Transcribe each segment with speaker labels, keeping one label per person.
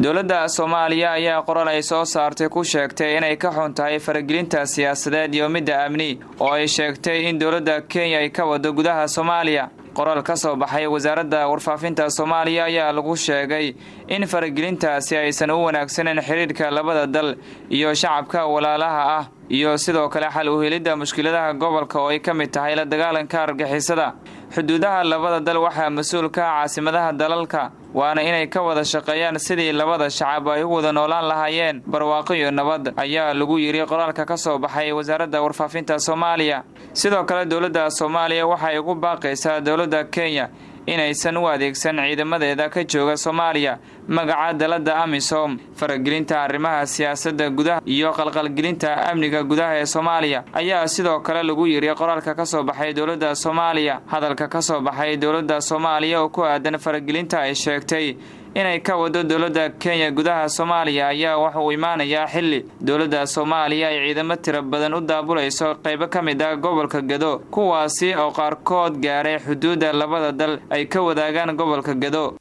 Speaker 1: dowladda soomaaliya ayaa qoral ay soo saartay ku sheegtay inay ka xun tahay faragelinta siyaasadeed iyo midda amni oo ay sheegtay in dowladda kenya ay ka wado gudaha soomaaliya qoraal ka soo baxay wasaaradda warfaafinta soomaaliya ayaa lagu sheegay in faragelintaasi aysan u wanaagsaneyn xidhiidhka labada dal iyo shacabka walaalaha ah iyo sidoo kale xal u helidda mushkiladaha gobolka oo ay ka mid tahay la dagaalanka argixisada xuduudaha labada dal waxaa mas-uul ka ah caasimadaha dalalka waana inay ka wada shaqeeyaan sidii labada shacab ay u wada noolaan lahaayeen barwaaqo iyo nabad ayaa lagu yidhi qoraalka ka soo baxay wasaaradda warfaafinta soomaaliya sidoo kale dowladda soomaaliya waxay ugu baaqaysaa dowladda kenya inaysan u adeegsan ciidamadeeda ka jooga soomaaliya magaca dalada amisom faragelinta arrimaha siyaasadda gudaha iyo qalqalgelinta amniga gudaha ee soomaaliya ayaa sidoo kale lagu yidhi qoraalka ka soo baxay dowladda soomaaliya hadalka ka soo baxay dowladda soomaaliya oo ku aadan faragelinta ay sheegtay inay ka wado dowladda kenya gudaha soomaaliya ayaa waxa uu imaanayaa xilli dowladda soomaaliya ay ciidamo tiro badan u daabulayso qaybo ka mid ah gobolka gado kuwaasi oo qaarkood gaaray xuduudda labada dal ay ka wadaagaan gobolka gado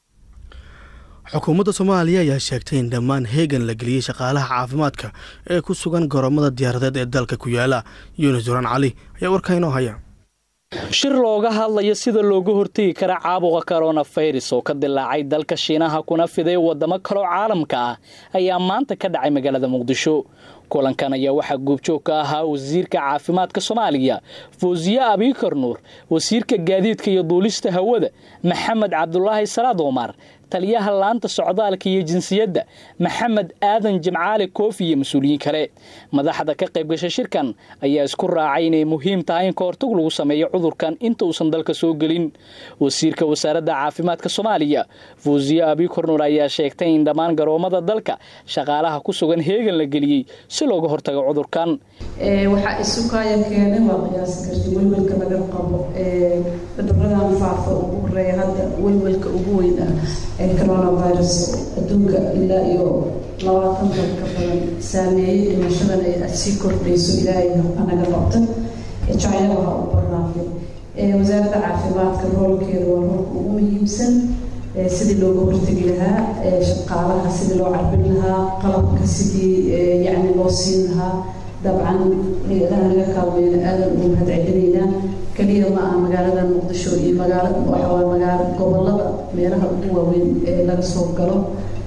Speaker 2: xukuumadda soomaaliya ayaa sheegtay in dhammaan heegan la geliyey shaqaalaha caafimaadka ee ku sugan garoomada diyaaradeed ee dalka ku yaala yunis duraan cali ayaa warkaa inoo haya
Speaker 3: shir looga hadlayo sida looga hortegi kara caabuqa koronafayras oo ka dilaacay dalka shiinaha kuna fiday wadamo kaloo caalamka ah ayaa maanta ka dhacay magaalada muqdisho kulankan ayaa waxaa goobjoog ka ahaa wasiirka caafimaadka soomaaliya fawsiye abiikar nuur wasiirka gaadiidka iyo duulista hawada maxamed cabdulaahi salaad omar taliyaha laanta socdaalka iyo jinsiyadda maxamed aadan jimcaali koofi iyo mas-uuliyiin kale madaxda ka qaybgasha shirkan ayaa isku raacay inay muhiim tahay in kahortag lagu sameeyo cudurkan inta uusan dalka soo gelin wasiirka wasaaradda caafimaadka soomaaliya fawsiye abiikar nuur ayaa sheegtay in dhammaan garoomada dalka shaqaalaha ku sugan heegan la geliyey si looga hortago cudurkan
Speaker 4: waxaa isukaaya keenay waa qiyaasi karti welwelka laga qabo cuduradan faafa ugu horeeya hadda welwelka ugu weyn ah ee coronavirus adduunka ilaa iyo labaatan dal ka badan saameeyey dhimashadan ay sii kordhayso ilaahay anaga qabta china waxaa u barnaaqday wasaaradda caafimaadka roolkeeda waa roolka ugu muhiimsan sidii looga hortegi lahaa shaqaalaha sidii loo carbin lahaa qalabka sidii yacni loo siin lahaa dabcan hay-adaha naga kaalmeyna aadan ugu mahad celinaynaa keliya ma aha magaalada muqdisho iyo magaala waxawaa magaala gobolada meelaha ugu waaweyn ee laga soo galo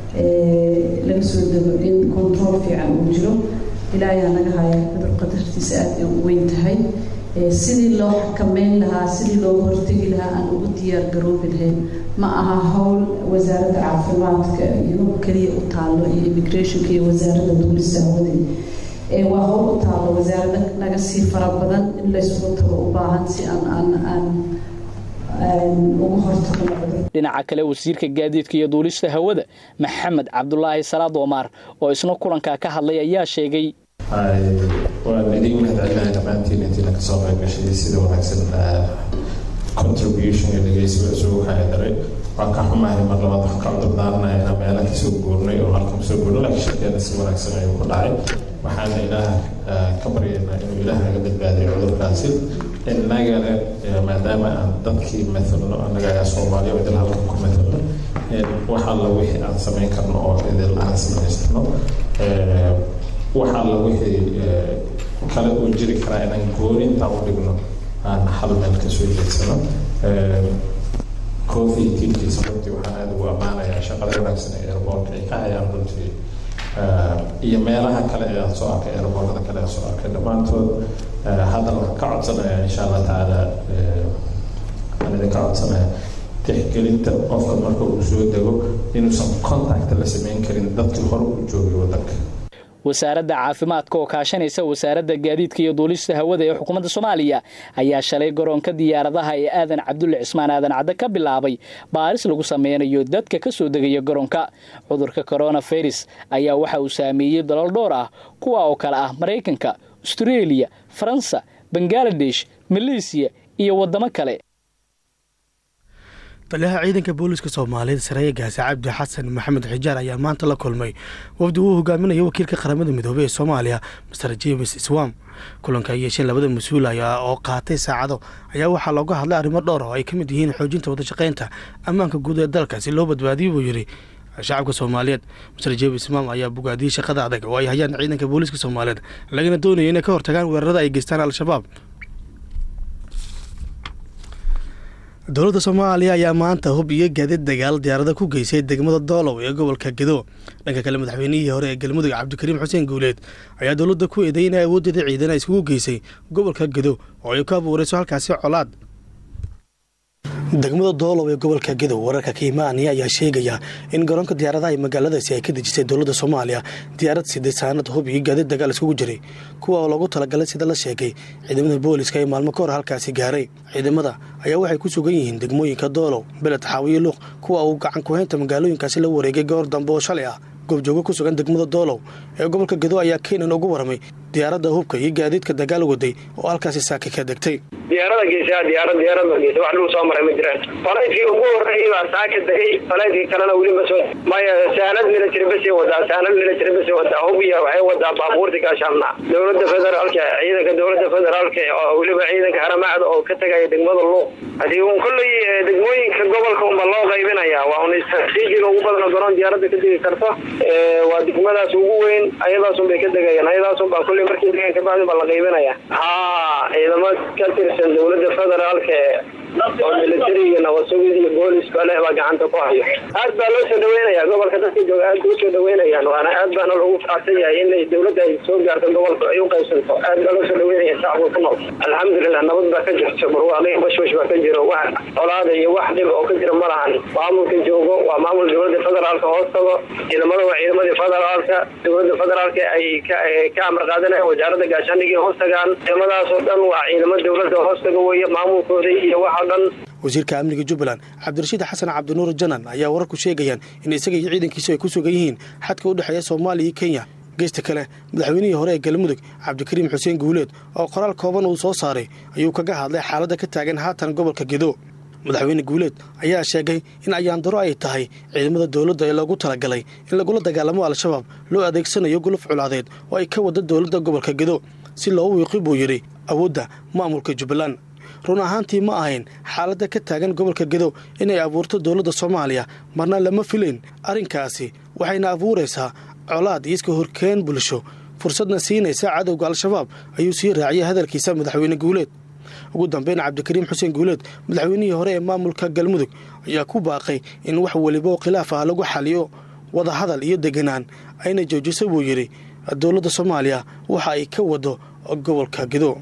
Speaker 4: laga soo dego in control fiican uu jiro ilaayaa naga haya cudur qadartiisa aad ay u weyn tahay sidii loo xakameyn lahaa sidii looga hortegi lahaa aan ugu diyaar garoobi lahayn ma aha howl wasaaradda caafimaadka iyo keliya u taallo iyo immigrationka iyo wasaaradda duulista hawadey waa howl u taallo wasaarada naga sii fara badan in laysugu tago u baahan si aan aan aan ugu hortagno cudur
Speaker 3: dhinaca kale wasiirka gaadiidka iyo duulista hawada maxamed cabdulaahi salaad omar oo isna kulankaa ka hadlay ayaa sheegay
Speaker 5: waan idin mahadcelinahay dhammaantiin intiina kasoo qayb gashay sida wanaagsan contribution iyo dhegeysiga isugu haydaray waan ka xumahay mar labaad waxaan ka cudur daaranaya inaan meela kasoo guurnay oo halkan kasoo guurnay laakiin shirkeena si wanaagsan ayuu ku dhacay waxaana ilaah ka baryaynaa inuu ilaah naga badbaadiyo cudurkaasi innagana maadaama aan dadkii mathalno annaga ayaa soomaaliya idil halkan ku mathalno wax alla wixii aan samayn karno oo idil aan samaysano wax alla wixii kale uu jiri karaa inaan gooni intaan u dhigno aan hal meel kasoo jeedsano coffee tiimkiisa runtii waxaan aada ugu ammaanayaa shaqada wanaagsan ee airportka ay ka hayaan runtii iyo meelaha kale ee aan soo arkay airportada kale aan soo arkay dhammaantood haddana waxaan ka codsanayaa insha allah tacaala waxaan idinka codsanayaa tixgelinta qofka marka uu soo dego inuusan contact la samayn karin dadkii hore u joogay waddanka
Speaker 3: wasaaradda caafimaadka oo kaashanaysa wasaaradda gaadiidka iyo duulista hawada ee xukuumadda soomaaliya ayaa shalay garoonka diyaaradaha ee aadan cabdulle cismaan aadan cadde ka bilaabay baaris lagu sameynayo dadka ka soo degaya garoonka cudurka coronavirus ayaa waxa uu saameeyey dalal dhowr ah kuwa oo kale ah maraykanka astareeliya faransa bangaladesh maleysiya iyo waddamo kale
Speaker 2: taliyaha ciidanka booliiska soomaaliyeed sareeye gaase cabdi xasan maxamed xijaar ayaa maanta la kulmay wafdi uu hogaaminayo wakiilka qaramada midoobey ee soomaaliya master james swam kulanka ay yeesheen labada mas-uul ayaa oo qaatay saacado ayaa waxaa looga hadlay arrimo dhowr oo ay ka mid yihiin xoojinta wadashaqeynta ammaanka guud ee dalka si loo badbaadiyo buu yidhi shacabka soomaaliyeed master jebis imaam ayaa bogaadiyey shaqada adag oo ay hayaan ciidanka booliiska soomaaliyeed lagana doonayo inay ka hortagaan weerarada ay geystaan al-shabaab dowladda soomaaliya ayaa maanta hub iyo gaadiid dagaal diyaarada ku geysay degmada doolow ee gobolka gedo dhanka kale madaxweynihii hore ee galmudug cabdikariim xuseen guuleed ayaa dowladda ku eeday inay awooddeeda ciidan iskugu geysay gobolka gedo oo ay ku abuureyso halkaasi colaad degmada doolow ee gobolka gedow wararka ka imaanaya ayaa sheegaya in garoonka diyaaradaha ee magaaladaasi ay ka dejisay dowladda soomaaliya diyaarad siday saanad hub iyo gaadiid dagaal iskugu jiray kuwa oo loogu talagalay sida la sheegay ciidamada booliska ee maalmo ka hor halkaasi gaaray ciidamada ayaa waxay ku sugan yihiin degmooyinka doolow beled xaawiyo luuq kuwa uu gacan ku-haynta magaalooyinkaasi la wareegay goor dambe oo shalay ah goobjoogo ku sugan degmada doolow ee gobolka gedo ayaa keenan ugu warramay diyaaradda hubka iyo gaadiidka dagaal waday oo halkaasi saaka ka degtay
Speaker 6: diyaarada geysa diyaarad diyaarada geysa wax lagu soo maray ma jiraan falaydkii ugu horreeyay baa saaka degay falaydkii kalena weli ma soo maya saanad military basay wadaa saanad military basay wadaa hubiya waxay wadaa baabuurta gaashaamna dowladda federaalka ciidanka dowladda federaalka oo weliba ciidanka haramacda oo ka tegaya degmada luuq hadii un kolley degmooyinka gobolka unba loo qaybinaya waa un istraatiijiga ugu badan oo garoon diyaaradda ka degi karto waa degmadaas ugu weyn ayadaasun bay ka degayaan ayadaasun baa kolley markii degaan kabacdi baa la qaybinaya haa ciidamo ka tirsan dowladda federaalka oo militariga nabasugid iyo booliska leh baa gacanta ku hayo aad baa loo soo dhaweynaya gobolka dadka jooga aad bay usoo dhaweynayaan waana aad baana loogu faacsan yahay inay dowladda ay soo gaarto gobolka ay u qaybsanto aad baa loo soo dhaweynaya shacabka ku nool alxamdulilah nabad baa ka jirto barwaaqi bashbash baa ka jiro wax colaada iyo wax dhib oo ka jira ma lahan maamulka joogo waa maamul dowladda federaalka hoos tago ciidamada waa ciidamadii federaalka dowladda federaalka ay ka amar qaadanaya wasaaradda gaashaandhigii hoos tagaan ciidamadaas oo dhan waa ciidamo dowladda hoos taga weeye maamulkooda iyo wax oo dhan
Speaker 2: wasiirka amniga jubbaland cabdirashiid xasan cabdinuur janan ayaa wararku sheegayaan in isaga iyo ciidankiisu ay ku sugan yihiin xadka u dhexeeya soomaaliya iyo kenya geesta kale madaxweynihii hore ee galmudug cabdikariim xuseen guuleed oo qoraal kooban uu soo saaray ayuu kaga hadlay xaaladda ka taagan haatan gobolka gedo madaxweyne guuleed ayaa sheegay in ayaandaro ay tahay ciidamada dowladda ee loogu talagalay in lagula dagaalamo al-shabaab loo adeegsanayo guluf culaadeed oo ay ka wada dowladda gobolka gedo si loo wiiqi buu yidhi awoodda maamulka jubbaland run ahaantii ma ahayn xaaladda ka taagan gobolka gedo inay abuurto dowladda soomaaliya marna lama filayn arrinkaasi waxayna abuuraysaa colaad iyo iska horkeen bulsho fursadna siinaysa cadowga al-shabaab ayuu sii raaciyay hadalkiisa madaxweyne guuleed ugu dambeyn cabdikariim xuseen guuleed madaxweynihii hore ee maamulka galmudug ayaa ku baaqay in wax weliba oo khilaaf ah lagu xaliyo wadahadal iyo deganaan ayna joojisa buu yidhi dowladda soomaaliya waxa ay ka wado gobolka gedo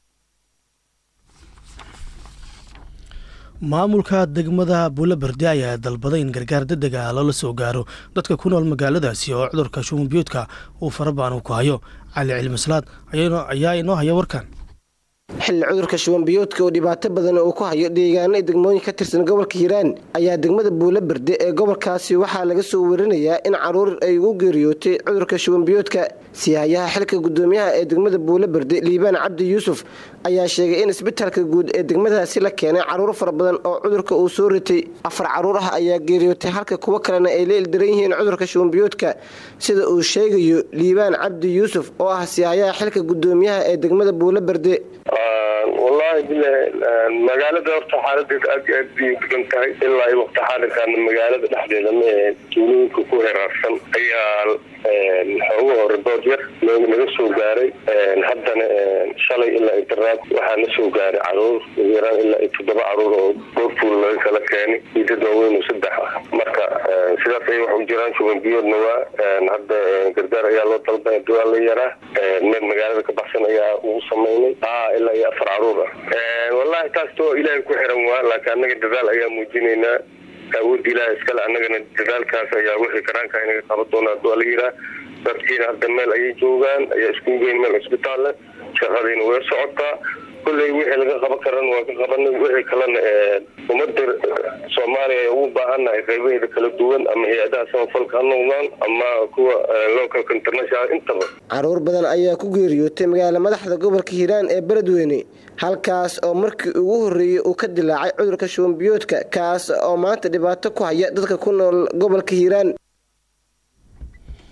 Speaker 2: maamulka degmada buulaberde ayaa dalbaday in gargaar degdega loola soo gaaro dadka ku nool magaaladaasi oo cudurka shumanbiyoodka uu farabaanu ku hayo cali cilmislaad ayaa inoo haya warkan
Speaker 7: xilli cudurka shubanbiyoodka oo dhibaato badan uu ku hayo deegaano degmooyin ka tirsan gobolka hiiraan ayaa degmada buula berde ee gobolkaasi waxaa laga soo warinayaa in caruur ay ugu geeriyootay cudurka shubanbiyoodka siyaayaha xilka gudoomiyaha ee degmada buula berde liibaan cabdi yuusuf ayaa sheegay in isbitaalka guud ee degmadaasi la keenay caruur fara badan oo cudurka uu soo ritay afar caruur ah ayaa geeriyootay halka kuwo kalena ay la ildaran yihiin cudurka shubanbiyoodka sida uu sheegayo liibaan cabdi yuusuf oo ah siyaayaha xilka gudoomiyaha ee degmada buula berde
Speaker 8: wallaahi bilahi magaalada horta xaaladeeda aad iyo aad bay degan tahay ilaa iyo waqti xaadirkan magaalada dhexdeeda ma ahe tuulooyinka ku heraarsan ayaa xooga hore dood yar naga soo gaaray haddana shalay ilaa intiraad waxaa na soo gaaray caruur ugu yaraan ilaa iyo toddoba caruur oo goorfuul laga kala keenay iyo dad waaweyn oo saddex ah marka sidaas ay wax u jiraan shuban biyoodna waa hadda gargaar ayaa loo dalbay duwaa la yaraa meel magaalada ka baxsan ayaa ugu samaynay ilaa iyo afar caruur ah wallahi taas too ilaahay ku xiran waa laakiin annaga dadaal ayaa muujinaynaa awoodda ilaah iskale annagana dadaalkaas ayaa wixii karaanka inaga qaban doona haduu ala yiraa dadkiina hadda meel ayay joogaan ayaa iskugu geyn meel cisbitaal leh shaqadiina way socotaa kulley wixii laga qaban karana waa ka qabanay wixii kalena ummadda soomaaliya ay ugu baahannahay qaybaheeda kala duwan ama hay-adaha samafalka ha noqdaan ama kuwa localka international intaba
Speaker 7: caruur badan ayaa ku geeriyootay magaala madaxda gobolka hiiraan ee beledweyne halkaas oo markii ugu horreeyey uu ka dilaacay cudurka shubanbiyoodka kaas oo maanta dhibaato ku haya dadka ku nool gobolka hiiraan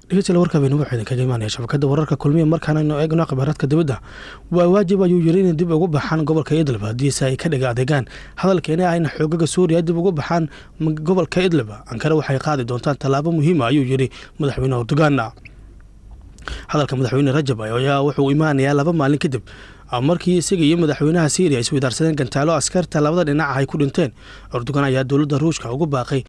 Speaker 2: dhegeystayaal warka baynu waxaa idinkaga imaanaya shabakada wararka kulmiya markaanaynu eegno khibaaradka dibadda waa waajib ayuu yiri inay dib ugu baxaan gobolka idlib haddiise ay ka dhiga adeegaan hadalkeena ayna xoogaga suuriya dib ugu baxaan gobolka idlib ankare waxay qaadi doontaan tallaabo muhiima ayuu yiri madaxweyne erdogan hadalka madaxweyne rajab ayaa wuxuu imaanayaa laba maalin kadib markii isaga iyo madaxweynaha syriya isweydaarsadeen gantaalo askarta labada dhinac ay ku dhinteen erdogan ayaa dowladda ruushka ugu baaqay